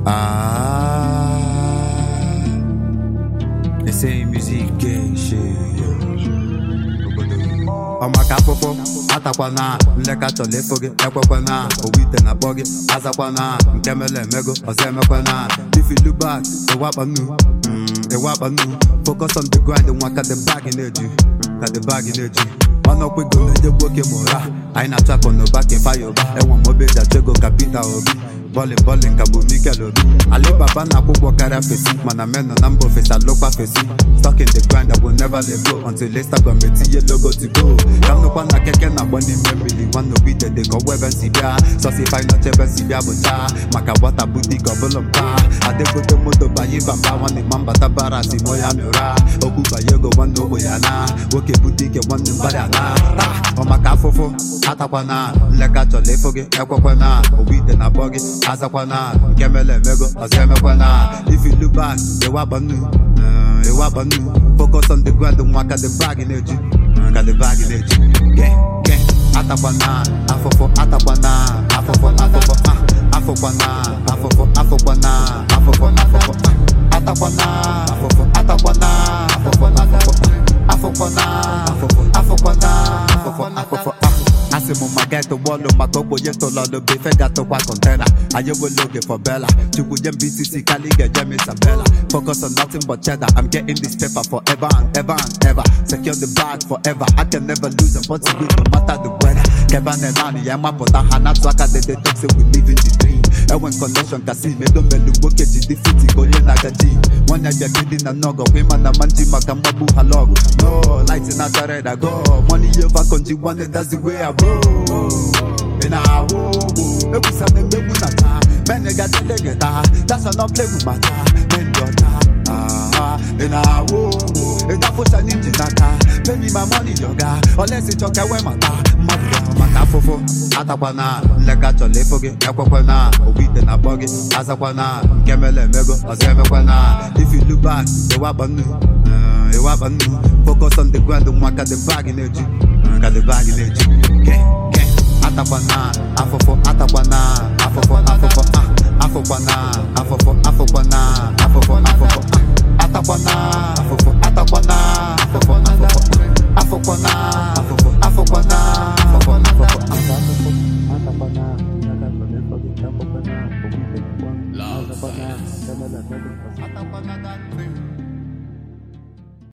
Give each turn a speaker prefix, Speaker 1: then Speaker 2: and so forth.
Speaker 1: Ah, essaye musique gay shit. ọmaka afụfụ atakwana nleka chọrọ ịfụ gị ekwekwana owu ite na akpọ gị azakwana nke mere emego ọzọ emekwana if you look back ịwakpa nnu mm, ịwakpa nnu focus on the grind nwa ka the bag na-eju ka the bag na-eju ọnụọkpego na-enye gboke ma ụra anyị na-achụ akụ n'ụba ka ịfa ụba enwe m obe jachego ka Peter Obi bọlịn bọlịn ka bụ Mikel Obi Alibaba na-akwụ ụgwọ karịa fesi mana men nọ na mba ofesi alụkwa fesi stuck in the grind I will never let go until Instagram etinye logo to go ka m nụkwa na keke na-agba n'ime mmiri nwanne obi dede ka ọgwụ ebe nsi bịa sọsifai nọcha ebe nsi bịa bụcha maka gbata butik ọbụla mpa adegote moto banye bamba nwanne ma mbata bara si mo ya mịra okwu banye ego nwanne ogbe ya na nwoke butike nwanne mgbada na taa ọ maka afụfụ atakwana nleka chọrọ ịfụ gị ekwekwana owu ite na akpọ gị azakwana nke mere emego ọzọ emekwana if you look back ịwakpa nnu eh, ịwakpa nnu focus on the grind nwa ka the bag na-eju ka the bag na-eju Ge, ge, atakwana afụfụ atakwana afụfụ afụfụ ah, afụkwana afụfụ afụkwana afụfụ afụfụ ah, atakwana afụfụ atakwana afụfụ afụfụ ah, afụkwana afụfụ afụkwana afụfụ afụfụ ah. asị m maka etụgbọọlụ maka ogbenye tụlọlụ bụ ife gatụkwa kontena anyị enwela oge for bella chukwu nye m bcc kali ga-eje m isabella focus on nothing but cheddar i'm getting this paper forever and ever and ever secure the bag forever i can never lose and what's good no matter the weather keba na naanị ya mapụta ha na-atụ aka dede talk say we live in the dream enwe connection kasi medomelu nwoke ji dị fiti ka onye na-aga ji nwanne bịa gidi na nọgọ kwa ịma na manji maka mgbagbu ha lọgụ no light na chara da go money over konji nwanne that's the way i roll ị na-ahụ ụgbọ egwusa na emegbu na taa mene ga-adịle gị taa that's not play with my taa men dị ọcha Ah, ị na-ahụ ụgbọ ịdafụcha n'inji n'aka baby my money yoga olesi chọka enwe mata mmadụ ya maka afụfụ atakwana nleka chọrọ ịfụ gị ekwekwana owu ite na akpọ gị azakwana nke mere emego ọzọ emekwana if you look back ịwakpa nnu eh, ịwakpa nnu focus on the grind nwa ka the bag na-eju ka the bag na-eju Ge, ge, atakwana afụfụ atakwana afụfụ afụfụ ah, afụkwana afụfụ afụkwana afụfụ afụfụ ah, atakwana afụfụ atakwana afụfụ